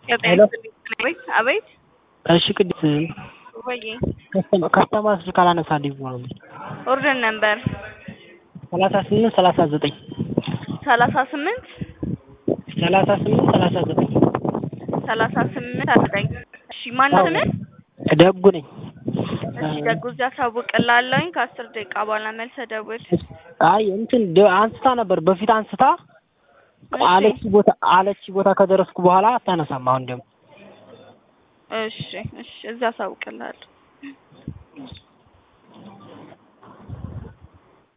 ሄሎ አቤት አቤት እሺ ቅድስት ወይ ከስተመር ስልክ አላነሳልኝ ብሎ ነው ኦርደር ነምበር ሰላሳ ስምንት ሰላሳ ዘጠኝ ሰላሳ ስምንት ሰላሳ ስምንት ሰላሳ ዘጠኝ ሰላሳ ስምንት አስጠኝ እሺ ማነው ስምህ ደጉ ነኝ እሺ ደጉ እዚያ አሳውቅልሃለሁኝ ከአስር ደቂቃ በኋላ መልሰህ ደውል አይ እንትን ደ- አንስታ ነበር በፊት አንስታ አለች ቦታ አለች ቦታ ከደረስኩ በኋላ አታነሳም አሁን ደግሞ እሺ እሺ እዚያ አሳውቅልሃለሁ